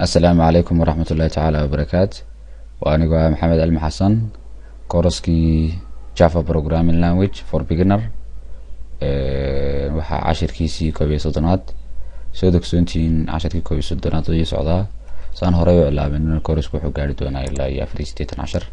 asalaamu calaykum waraxmat ullahi tacaala wabarakaatu waa anigu ah maxamed almi xasan koroskii java programming language for beginner waxaa cashirkiisii koob iyo soddonaad soo dogsoontihiin cashirkii koob iyo soddonaad iyo socdaa saan horey u cilaabin korosku wuxuu gaari doonaa ilaa iyo afar iyo siddeetan cashar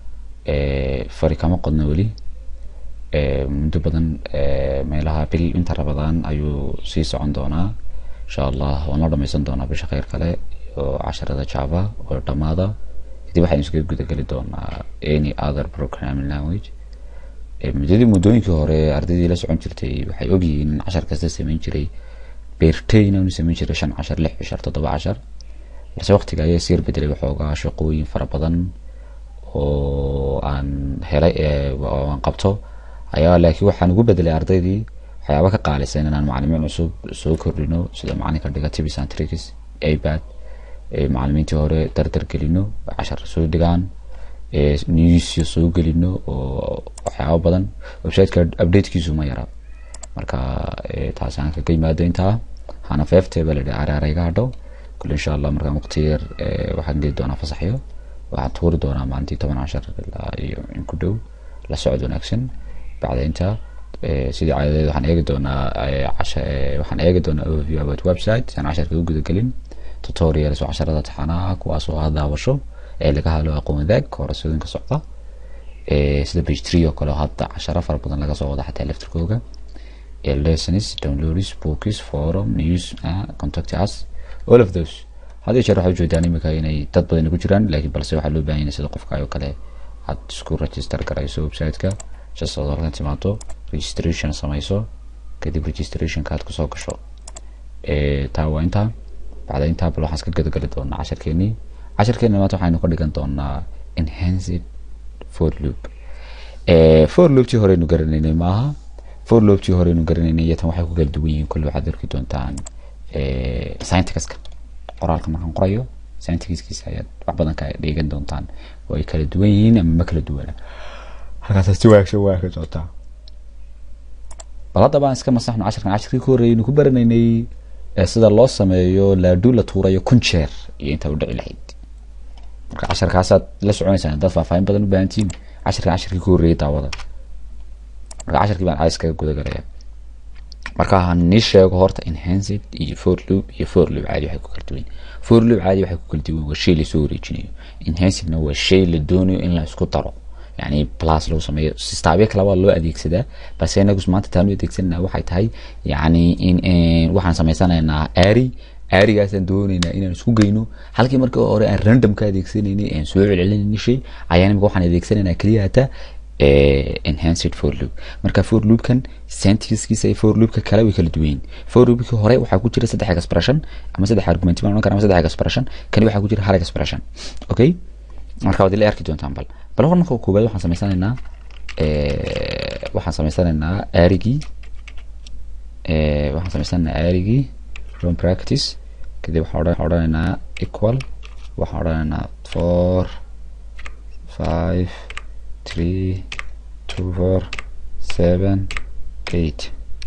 fari kama qodno weli muddo badan meelaha bil inta rabadaan ayuu sii socon doonaa insha allah waan la dhameysan doonaa bisha kheyr kale iyo casharada java oo dhamaada kadib waxaynu iskaga gudageli doonaa any other programming language muddadii muddooyinkii hore ardaydii la socon jirtay waxay ogyihiin in cashar kasta sameyn jiray beertayn aanu sameyn jiray shan cashar lix cashar toddoba cashar balse waqtiga ayaa siyar bedelay waxoogaa shaqooyin fara badan oo aan helay oo aan qabto ayaa laakiin waxaan ugu bedelay ardaydii waxyaaba ka qaalisan inaan macalimiin cusub soo kordhino sida macalinka dhiga tibis and tricks abad macalimiintii hore dardar gelino cashar soo dhigaan newsyo soo gelino oo waxyaaba badan websiteka updatekiisu ma yara marka taasi aan kaga yimaado intaa hana feeftee baa ladhi araara iga hadho kule insha allah markaan waqti yar waxaan geli doonaa fasaxyo waxaan tuuri doonaa maalintii toban cashar ilaa iyo in ku dhow la socod wanaagsan bacda intaa sidii caadadeed waxaan eegi doonaa waxaan eegi doonaa overview about website aan casharka u gudagelin tutorials oo casharada taxanaha kuwaas oo daawasho ee laga hadlo aqoon wadaag koorasooyinka socda sida page three oo kale hadda casharo fara badan laga soo wada xataa laftirkooga lessons downloads books forum news contact us all of those had iyo jeer waxay ujeedaan imika inay dad badan ku jiraan laakiin balse waxaa loo baahan yahay sida qofka oo kale aad isku register garayso website-ka just ood halkan timaado registration samayso kadib registrationka aad kusoo gasho taa waa intaa bacda intaa bal waxaan iska gadagali doonaa casharkeenii casharkeena maanta waxaynu ka dhigan doonaa enhanced for loop for looptii horeynu garanaynay maaha for looptii horeynu garanaynay iyo tan waxay ku kala duwan yihiin kolle waxaad arki doontaan scienticaska qoraalka markaan qorayo scienticaskiisa ayaad wax badan ka dhigan doontaan oo ay kala duwan yihiin ama ma kala duwana halkaas si wanaagsan waa ka socotaa bal haddaba aan iska masaxno casharkan casharkii ku horreeyay ku baranaynay sida loo sameeyo laaduu la tuurayo kun jeer iyo intaa u dhici lahayd marka casharkaasaad la soconaysaan haddaad faahfaahin badan u baahantihiin casharkan casharkii ku horreeyay daawada marka casharkii baan cays kaga gudagalaya marka han nii sheego horta enhanced iyo for loop iyo for loop caadi waxay ku kala duwan for loop caadi waxay ku kala duwan waa shay lasoo wareejinayo enhancedna waa shay la doonayo in la isku daro yani plus loo sameeyo sistaabyo kale waa loo adeegsadaa balse inagu maanta taan u adeegsanana waxay tahay yani in waxaan samaysanaynaa ari arigaasaan doonaynaa inaan isku geyno halkii markii hore aan random ka adeegsanaynay aan soo celcelinay shay ayaan imika waxaan adeegsanaynaa keliya hata enhanced for loop marka for loopkan scientiskiisa iyo for loopka kale way kala duwan for loopkii hore waxaa ku jira saddex expression ama saddex argument baan oran karaa ama saddex expression kani waxaa ku jira hal expression okay marka waad ila arki doontaan bal bal hor marka koobaad waxaan samaysanaynaa waxaan samaysanaynaa arigii waxaan samaysanaynaa arigii from practice kadib waxaan odhanaynaa equal waxaan odhanaynaa four five three two four seven eight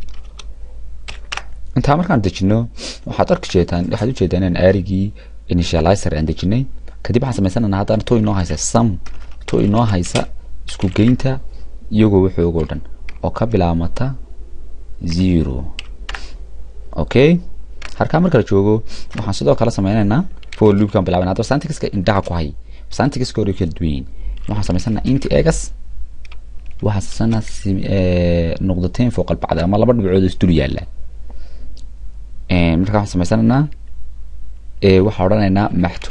intaa markaan dejino waxaad arki jeedaan waxaad ujeedaan inaan arigii initializer aan dejinay kadib waxaan samaysanaynaa haddana to inoo haysa sum to inoo haysa isku geynta iyagoo waxoogoo dhan oo ka bilaabmata zero okay halkaa marka la joogo waxaan sidoo kale sameynaynaa for loopkan bilaabana hadda santixiska indhaha ku hay santixiska hore kala duwan yihiin waxaan samaysanaynaa inti egas waxaan samaysanaynaa nuqdateen fooq albacda ama laba dhibcood isdul yaalla marka waxaan samaysanaynaa waxaan odhanaynaa maxto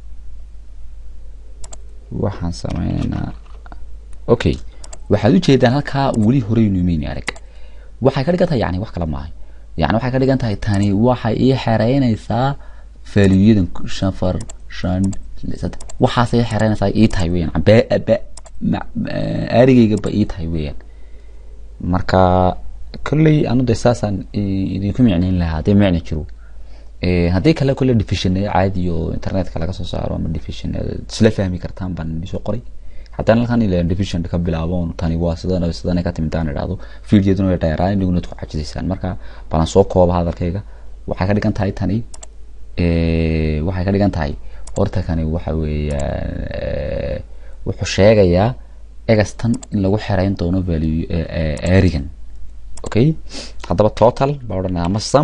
waxaan sameynaynaa okay waxaad ujeedaan halkaa weli horeynu imayni arag waxay ka dhigan tahay yani wax kale maaha yani waxay ka dhigan tahay tani waxay ii xereynaysaa faaliyuyadan shafar shan saddex waxaasay xereynaysaa ii tahay weyaan arigayga ba ii tahay weyaan marka kolley anu de saasaan idinku micnayn lahaa haddii micna jiro haddii kale kole division caadi oo internetka laga soo saaro ama division isla fahmi kartaan baan soo qoray haddana halkan ila division ka bilaabo tani waa sidan sidan ka timid aan idhaahdo videoduna way dheeraan inaguna ku cajisaysaan marka balan soo kooba hadalkayga waxay ka dhigan tahay tani waxay ka dhigan tahay horta kani waxa weeyaan wuxuu sheegayaa egastan in lagu xereyn doono value arigan okay haddaba total baa odhanaya ama sum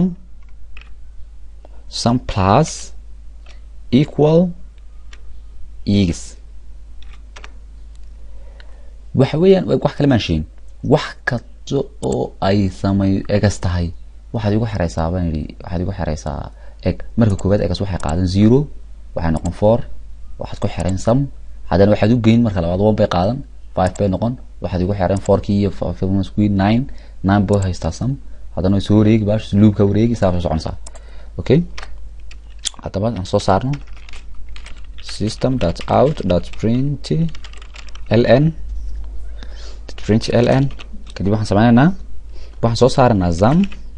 sum plus equal egs waxa weeyaan wax kale maan sheegin wax kasta oo ay samay egas tahay waxaad igu xereysaa baan yidhi waxaad igu xereysaa eg marka koowaad egas waxay qaadan zero waxay noqon four waxaad ku xereyn sum haddana waxaad u geyn marka labaad one bay qaadan five bay noqon waxaad igu xereyn fourkii iyo squid nine nine boy haystaa sum haddana soo wareegi baash loopka wareegi saa soo soconaysaa okay haddaba aan soo saarno system dot out dot print ln print ln kadib waxaan sameynaynaa waxaan soo saaraynaa zam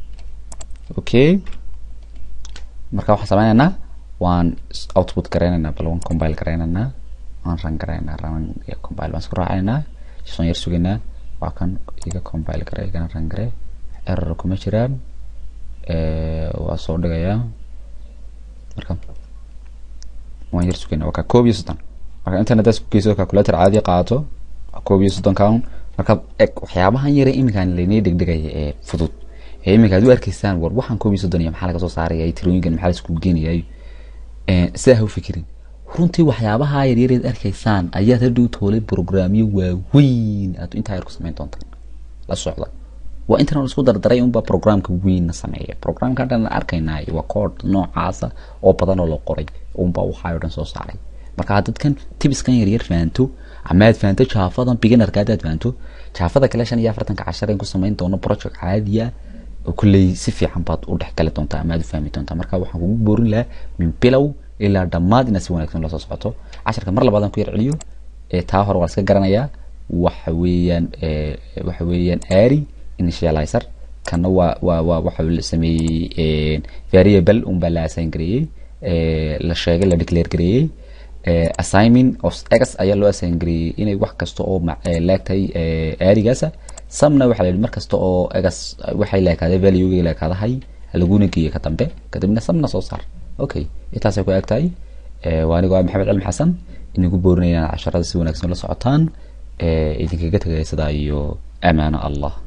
okay marka waxaan sameynaynaa waan output gareynaynaa bal waan compile gareynaynaa waan run gareynaynaa run iyo compile baan isku raacaynaa soon yar sugaynaa waa kan iga compile garey igana run garey error kuma jiraan waa soo dhigayaa marka waan yar sugaynaa waa ka koob iyo soddon marka internet isku geyso calculator caadi qaato koob iyo soddon count marka eg waxyaabahan yare iminkaan laynii dhegdhegaya ee fudud ee iminka ad u arkaysaan war waxaan koob iyo soddon iyo maxaa laga soo saaraya tirooyinkan maxaa la isku geenayay sidaa ha u fikirin runtii waxyaabaha yaryareed arkaysaan ayaad hadhow toolay programyo waaweyn aad intaa yar ku samayn doontaan la socda waa intan isku dardaray unba programka weynna sameeya programka dhan arkaynaa waa code noocaasa oo badan oo la qoray unba waxaa o dhan soo saaray marka dadkan tibiskan yaryar fahanto ama aad fahanto jaafadan beginnerka haddaad fahanto jaafada kale shan iyo afartanka cashar in ku samayn doono project caadiya oo kulley si fiican baad u dhexgali doontaa ama aad u fahmi doontaa marka waxaan kugu boorin lahaa min bilow ilaa dhammaad inaad si wanaagsan lasoo socoto casharka mar labaadaan ku yar celiyo taa hore waa iska garanayaa waxa weeyaan waxa weeyaan ari initializer kana waa waa waa waxa la sameeyey variable unbaa la assign gareeyey la sheegay la declare gareeyey assignment of x ayaa loo assign gareeyey inay wax kasta oo leegtahay arigaasa samna waxaa la yidhi mar kasta oo egas waxay leekaaday valuega leekaadahay laguna geeyo ka dambe kadibna samna soo saar okay intaasay ku eg tahay waa anigoo maxamed cilmi xasan inagu boorinayaan casharada si wanaagsan la socotaan idinkaga tegaya sidaa iyo amaano allah